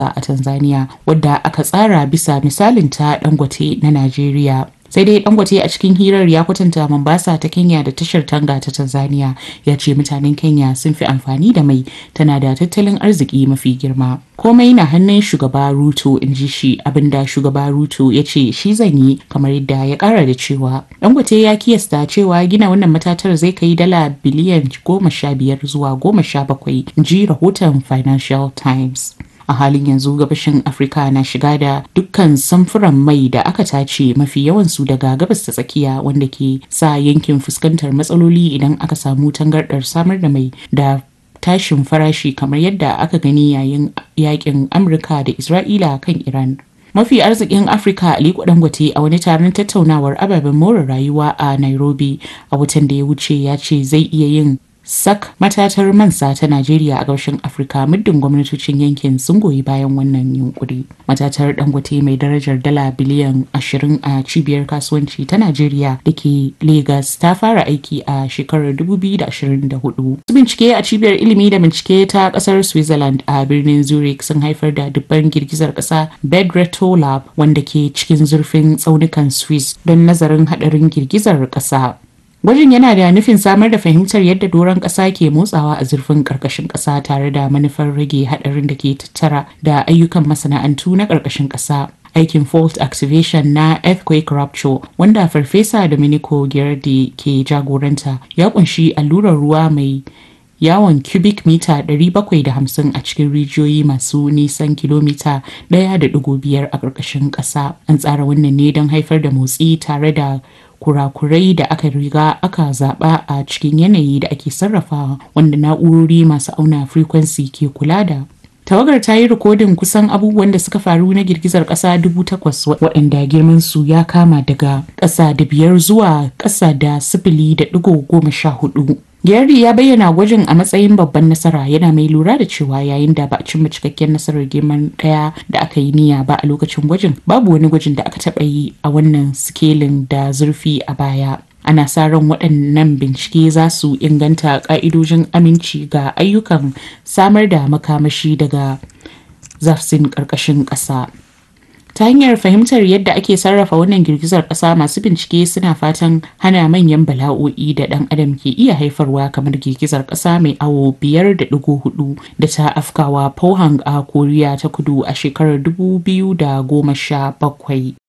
a Tanzania wadda aka tsara bisa misalin ta Dangote na Najeriya. sai dai dangote a cikin hirar ya kwatanta mombasa ta kenya da tashar tanga ta tanzania ya ce mutanen kenya sun fi amfani da mai tana da tattalin arziki mafi girma komai na hannun shugaba ruto in ji shi abinda shugaba ruto ya ce shi zan yi kamar yadda ya kara da cewa dangote ya kiyasta cewa gina wannan matatar zai kai dala biliyan goma sha biyar zuwa goma sha bakwai ji rahoton financial times a halin yanzu gabashin afirka na shiga da dukkan samfuran mai da aka tace mafi yawansu daga gabas ta tsakiya wanda ke sa yankin fuskantar matsaloli idan aka samu tangardar samar da mai da tashin farashi kamar yadda aka gani yayin yakin amurka da isra'ila kan iran mafi arzikin afirka aliko dangote a wani taron tattaunawar ababen more rayuwa a nairobi a watan da ya wuce ya ce zai iya yin sak matatar mansa ta Najeriya a gabashin Afirka muddin gwamnatocin yankin sun goyi bayan wannan yunkuri. Matatar Dangote mai darajar dala biliyan 20 a cibiyar kasuwanci ta Najeriya da ke Lagos ta fara aiki a shekarar 2024. Bincike a cibiyar ilimi da bincike ta kasar Switzerland a birnin Zurich sun haifar da dubban girgizar kasa Bedreto Lab wanda ke cikin zurfin tsaunukan Swiss don nazarin hadarin girgizar kasa. Gwajin yana da nufin samar da fahimtar yadda doron ƙasa ke motsawa a zurfin ƙarƙashin ƙasa tare da manufar rage haɗarin da ke tattara da ayyukan masana'antu na ƙarƙashin ƙasa. Aikin fault activation na earthquake rupture wanda Farfesa Domenico Girardi ke jagoranta ya kunshi allurar ruwa mai yawon cubic mita 750 a cikin rijiyoyi masu nisan kilomita 1.5 a ƙarƙashin ƙasa. An tsara wannan ne don haifar da motsi tare da kurakurai da aka riga aka zaba a cikin yanayi da ake sarrafawa wanda na'urori masu auna frequency ke kula da tawagar ta yi rikodin kusan abubuwan da suka faru na girgizar ƙasa dubu takwas waɗanda girman su ya kama daga ƙasa da biyar zuwa ƙasa da sifili da ɗigo goma sha hudu Gary ya bayyana gwajin a matsayin babban nasara yana mai lura da cewa yayin da ba a cimma cikakken nasarar girman daya da aka yi niyya ba a lokacin gwajin babu wani gwajin da aka taɓa yi a wannan sikelin da zurfi a baya. Ana sa ran waɗannan bincike za su inganta ƙa'idojin aminci ga ayyukan samar da makamashi daga zafsin ƙarƙashin ƙasa. ta hanyar fahimtar yadda ake sarrafa wannan girgizar ƙasa masu bincike suna fatan hana manyan bala'o'i da ɗan adam ke iya haifarwa kamar girgizar ƙasa mai awo biyar da ɗigo hudu da ta afkawa Pohang a koriya ta kudu a shekarar dubu biyu da goma sha bakwai